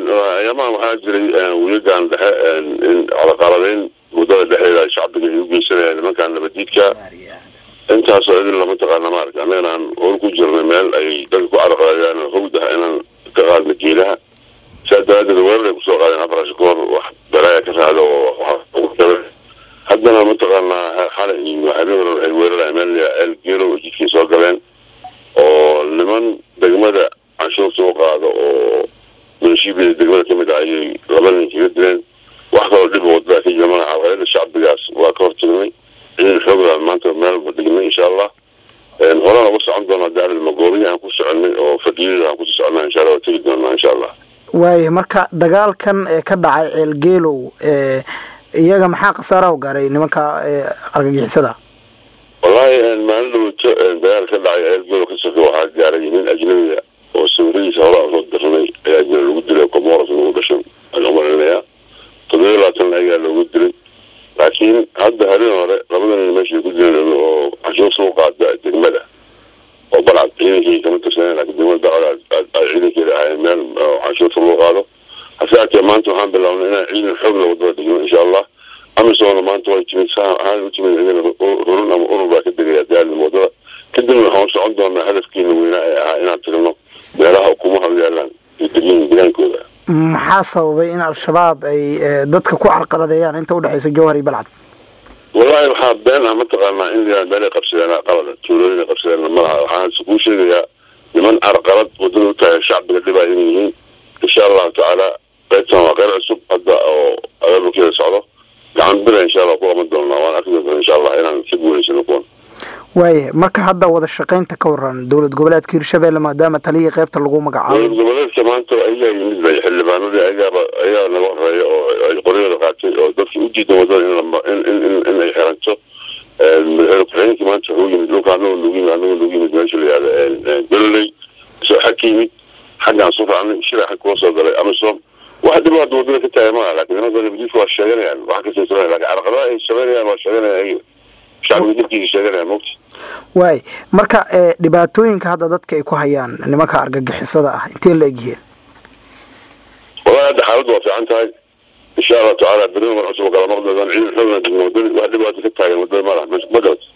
ayaamahan waxaa jiray wiilagan dhexe in calaqaladeyn muddada dhexeeda shacbiga ay u geysanayaan nimankan nabadiidka intaasoo idin lama taqaana maaragta annagana aan hor ku jirnay meel ay dadka ku caraqalayaan howdaha inaan ka qaadno geelaha saa daraadeed weerar ay kusoo qaadeen afarash kahor wax balaaya ka raacda oo haddana mataqaanaa xalay iyo habeen hore ay weeraraya meel el geelow oo jidkay soo galeen oo niman degmada canshuurta u qaado oo munishiibida degmada kamid ah ayay laba nin kaga dileen wax kaloo dhib wadada ka jira mana carqalada shacbigaas waa ka hortagnay ciidan xoogla maanta meelba dhignay insha allah horena ugu socon doona daarid magoobiya aan ku soconay oo fadiyada aan kusii socnaa insha allah waa tegi doonaa insha allah waaya marka dagaalkan ee ka dhacay ceelgeelow iyaga maxaa khasaara u gaaray nimanka argagixisada wallaahi maalin dhaweyto dagaal ka dhacay ceelgeelow ka soke waxaa gaaray nin ajnabiga oo sawiradiisa horaa usoo dirnay ayaa jira lagu dilay comoros lagu dhashan ayaan umalinayaa toddobiya labaatan ayaa loogu dilay laakiin hadda habeen hore labada nin meeshay ku dileen oo canshuur soo qaada degmada oo balcad ciidankii kama tirsaneen laakiin degmada balcad ay ciidankeeda ahaayeen meel canshuurta loo qaado hase haatee maanta waxaan bilaabnay inaan ciidan xoog la wadada dhigno insha allah amisoona maanta way timid saa ahaan u timid ciidan hurun ama urur baa ka degaya daalin wadada kadibna waxaan socon doonaa hadafkeena weynaa ee ahaa inaan tirino meelaha ukumaha u yaalaan iyo degyin deegaankooda maxaa sababay in al-shabaab ay dadka ku carqaladeeyaan inta udhexeysa jowhar iyo balcad wallaahi waxaa been ah mataqaanaa in la meelay qabsadeen qalada tuulooyin ay qabsadeen malaha waxaan kuu sheegayaa niman carqalad wadada u tahay shacbiga dhibaa inay yihiin insha allahu tacaala qaybtan waa qayb cusub hadda oo abaabulkeeda socdo gacan bira insha allah ku qaban doonaa waan arki doonaa insha allah inaan ka guuleysano kuwan waaya marka hadda wada shaqaynta ka waran dowlad goboleedka hirshabelle maadaama taliyii qaybta lagu magacaabo dowlad goboleedka maanta ayagaa yimid bay xildhibaanadii ayaaba ayaa naga horeeya oo ay qoryada qaatay oo dadkii u diidan wadada in ay xiranto madaxweyne ku-xigeenkii maanta wuxuu yimid dhulka anagoo nagu yimid anagoo nagu yimid meesha la yihahda gololey isoo xag ka yimid xaggaan soo raacnay shira xag kula soo galay amisom wax dhibaata wadada ka tahay maaha laakiin nimanka nabadiidka waa sheeganayaan wax kasta sameyn lakin carqalada ay sameynayaan waa sheeganayaan ayaga shacbiga dibkiisa sheeganayaan mogta waay marka dhibaatooyinka hadda dadka ay ku hayaan nimanka argagixisada ah intee la egyihiin wallahi hadda xaaladdu waa fiican tahay insha allahu tacaala berri mar cusub kala maqli doonaan ciidan xoogna digno wadada wax dhibaato ka taagan wadada malaha ma garat